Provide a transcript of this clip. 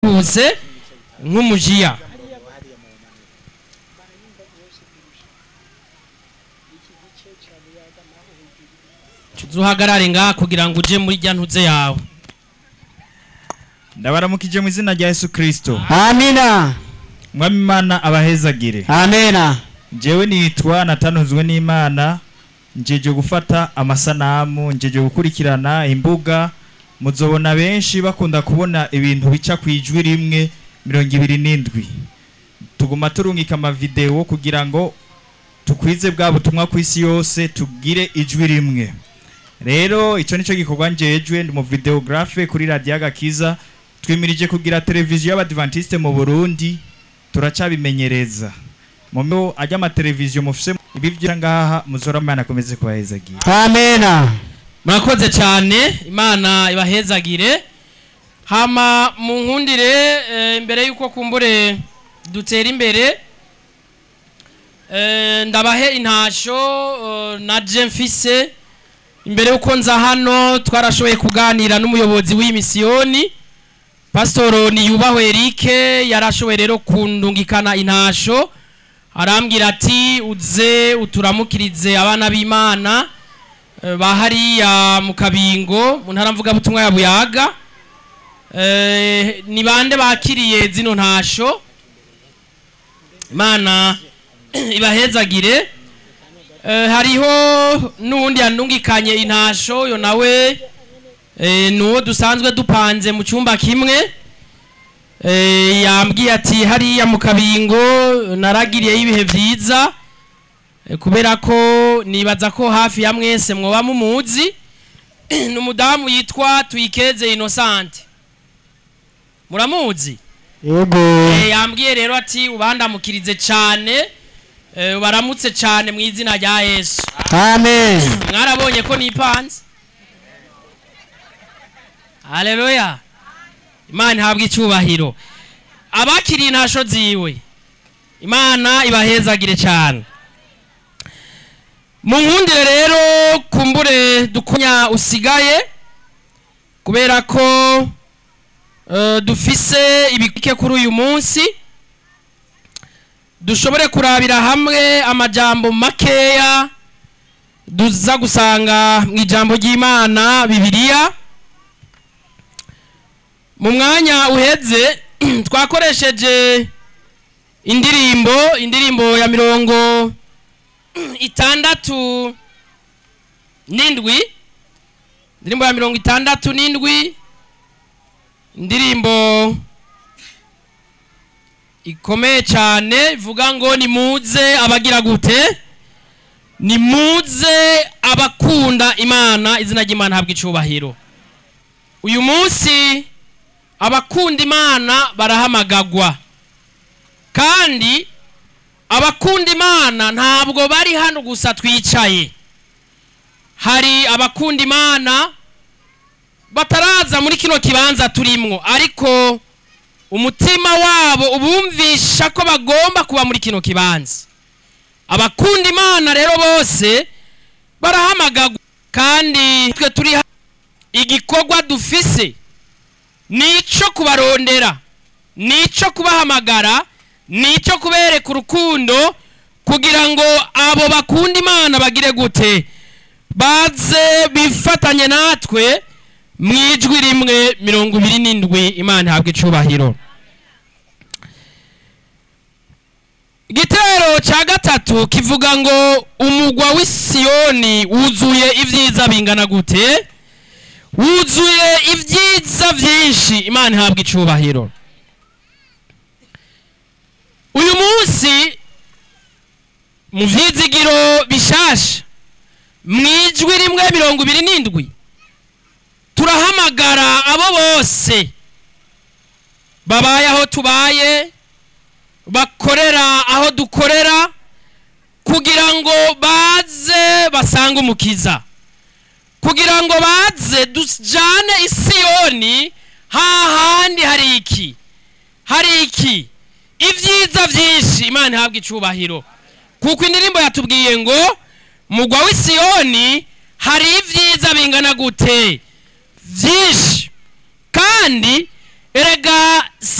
buse nk'umujiya tuzuhagarare ngaha kugira ngo uje muri rya ntuze yawe ndabaramukije mu izina rya yesu kirisito amina mwami imana abahezagire amena njyewe nitwa natanuzwe n'imana njeje gufata amasanamu njeje gukurikirana imbuga muzobona benshi bakunda kubona ibintu bica ku ijwi rimwe mirongo ibiri n'indwi tuguma turungika amavidewo kugira ngo tukwize bwa butumwa ku isi yose tugire ijwi rimwe rero icyo nicyo gikorwa njejwe ndi mu videogarafe kuri radiyo agakiza twimirije kugira televiziyo y'abadivantisite mu burundi turacabimenyereza mu myo ajya amateleviziyo mufise ibi byo ngaha muzora imana akomeze kubahezagira amena murakoze cyane imana ibahezagire hama mu nkundire eh, imbere y'uko kumbure dutera imbere eh, ndabahe intasho eh, na je mfise imbere y'uko nza hano twarashoboye kuganira n'umuyobozi w'iyi misiyoni pasitoro niyubahwe erike yarashoboye rero kundungikana intasho arambwira ati uze uturamukirize abana b'imana eh, ba hariya mu kabingo mu ntara mvugabutumwa ya buyaga Eh, ni bande bakiriye zino ntasho imana ibahezagire Eh, hariho n'uwundi yanungikanye intasho yo nawe eh, nuwo dusanzwe dupanze mu cyumba kimwe Eh, yambwiye ati hariya mu kabingo naragiriyeyo ibihe byiza Eh, kubera ko nibaza ko hafi ya mwese mwoba mumuzi ni umudamu yitwa tuyikeze inosante muramuzi yego Eh, yambwiye rero ati ubandamukirize cyane eh, ubaramutse cyane mu izina rya yesu amen mwarabonye ko nipanze haleluya imana ihabwa icyubahiro abakiriye intasho ziwe imana ibahezagire cyane mu nkundire rero kumbure dukunya usigaye kubera ko eh, dufise ibike kuri uyu munsi dushobore kurabira hamwe amajambo makeya duza gusanga mu ijambo ry'imana bibiliya mu mwanya uheze twakoresheje indirimbo indirimbo ya mirongo itandatu n'indwi indirimbo ya mirongo itandatu n'indwi indirimbo ikomeye cyane ivuga ngo nimuze abagira gute nimuze abakunda imana izina ry'imana habwa icyubahiro uyu munsi abakunda imana barahamagagwa kandi abakunda imana ntabwo bari hano gusa twicaye hari abakunda imana bataraza muri kino kibanza turimwo ariko umutima wabo ubumvisha ko bagomba kuba muri kino kibanza abakunda imana rero bose barahamagagwa kandi twe turi ha- igikorwa dufise nico kubarondera nico kubahamagara nico kubereka urukundo kugira ngo abo bakunda imana bagire gute baze bifatanye natwe mu ijwi rimwe mirongo ibiri n'indwi imana ihabwa icubahiro igitero cya gatatu kivuga ngo umugwa w'isiyoni wuzuye ibyiza bingana gute wuzuye ibyiza byinshi imana ihabwa icubahiro uyu munsi mu byizigiro bishasha mu ijwi rimwe mirongo ibiri n'indwi turahamagara abo bose babaye aho tubaye bakorera aho dukorera kugira ngo baze basange umukiza kugira ngo baze dujane isiyoni hahandi hari iki hari iki ibyiza byinshi imana ihabwa icubahiro kuko indirimbo yatubwiye ngo mugwa w'isiyoni hari ibyiza bingana gute byinshi kandi erega si